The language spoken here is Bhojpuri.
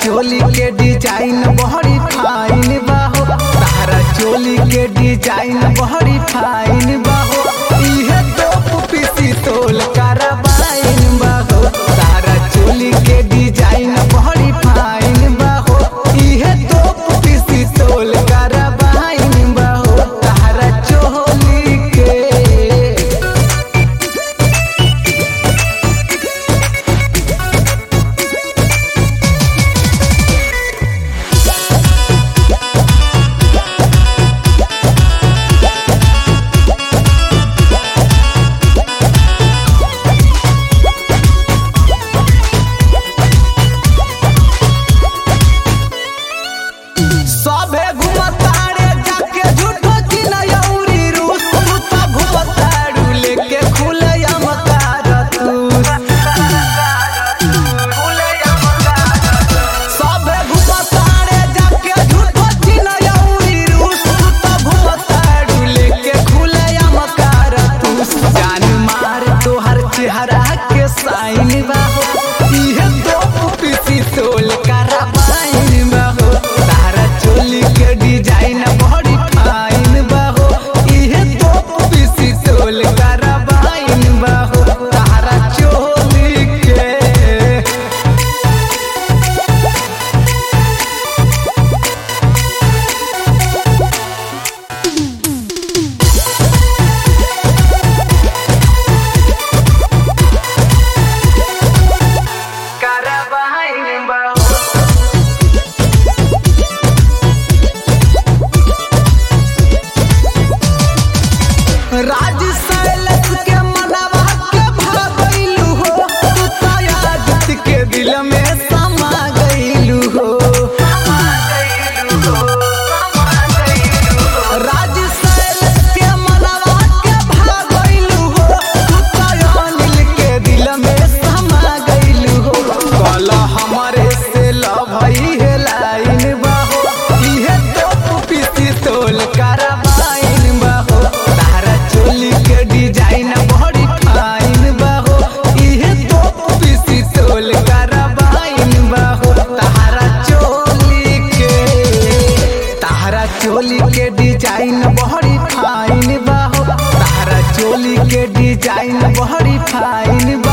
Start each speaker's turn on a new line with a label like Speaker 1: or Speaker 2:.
Speaker 1: चोली के डिजाइन बड़ी फाइन बाहो तारा चोली के डिजाइन बड़ी फाइन बाहो इहे तो पीसी तोल करबाइन बाहो तारा चोली के डिजाइन बड़ी फाइन बाहो इहे तो पीसी तोल करबाइन बाहो तारा चोली के सबे घुमतारे जाके झूठो चिनयौरी रूस तू तो घुमतारू लेके खुले अमकार तू सबे घुमतारे जाके झूठो चिनयौरी रूस तू तो घुमतारू लेके खुले अमकार तू जान मार तोहर चेहरा के साइन बाहो इहे तो पीसी तोल कराबाइन बाहो तारा चोली के डिजाइन बड़ी फाइन बाहो इहे तो पीसी तोल कराबाइन बाहो तारा चोली के कराबाइन बाहो राज सैलस के मनवा के भागैलू हो तू तो यादत के दिल में समा गईलू हो राज सैलस के मनवा के भागैलू हो तू तो अनिल के दिल में समा गईलू हो कल हमारे से लभई है लाइन बाहो इहे तो पीसी तोल कराबाइन बाहो तारा चोली के डिजाइन बड़ी फाइन बाहो इहे तो पीसी तोल कराबाइन बाहो तारा चोली के तारा चोली के डिजाइन बड़ी फाइन बाहो तारा चोली के डिजाइन बड़ी फाइन बा